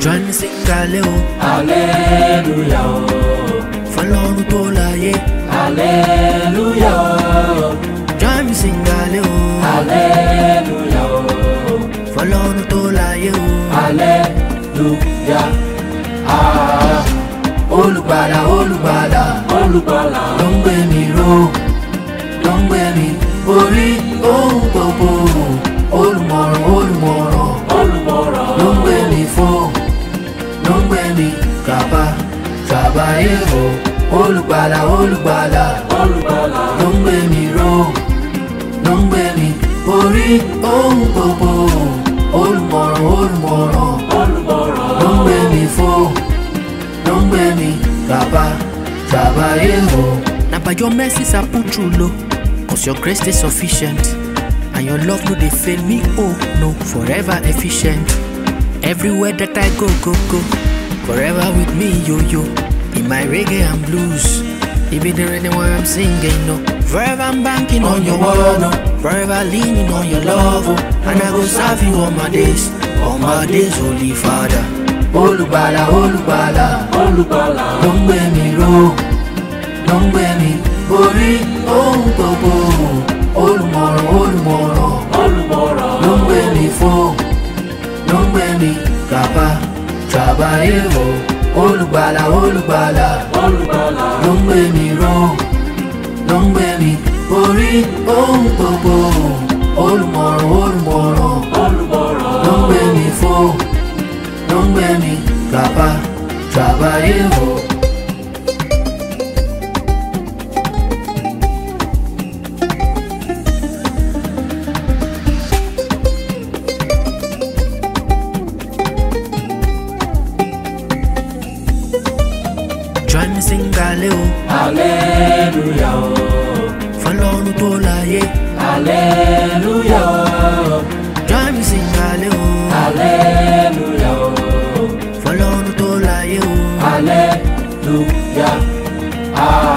Join me sing alẹ́ o, hallelujah o fọlọ́run tó láyé. hallelujah o Join me sing alẹ́ o, hallelujah o fọlọ́run tó láyé o. hallelujah ah Olùgbàlà olùgbàlà olùgbàlà ló ń gbé mi ró, ló ń gbé mi borí ohun gbogbo. Olùmọ̀ràn olùmọ̀ràn olùmọ̀ràn ló ń gbé mi fò, ló ń gbé mi kàbá ṣàbáyé o. Olùgbàlà olùgbàlà olùgbàlà ló ń gbé mi ró, ló ń gbé mi borí ohun gbogbo. Olùmọ̀ràn olùmọ̀ràn olùmọ̀ràn ló ń gbé mi fò, ló ń gbé mi kàbá ṣàbáyé o. Na by your mercies I put through low, cause your grace is sufficient. And your love no dey fail me, oh no, forever efficient. Everywhere that I go, go, go, forever with me, yo, yo. In my reggae and blues, even the rhythm where I'm singing, no. Forever I'm banking on your word, no. Forever leaning on your love, oh. And I go serve you all my days, all my days, Holy Father. Olùgbàlà, olùgbàlà, olùgbàlà ló ń gbé mi ró, ló ń gbé mi borí ohun gbogbo. Olùmọ̀ràn, olùmọ̀ràn olùmọ̀ràn ló ń gbé mi fò ló ń gbé mi kàbá ṣàbáyé o olùgbàlà olùgbàlà olùgbàlà ló ń gbé mi ró ló ń gbé mi borí ohun gbogbo olùmọ̀ràn olùmọ̀ràn olùmọ̀ràn ló ń gbé mi fò ló ń gbé mi kàbá ṣàbáyé o. Join me sing alẹ́ o, hallelujah o fọlọ́run tó láyé. hallelujah o Join me sing alẹ́ o, hallelujah o fọlọ́run tó láyé o. hallelujah ah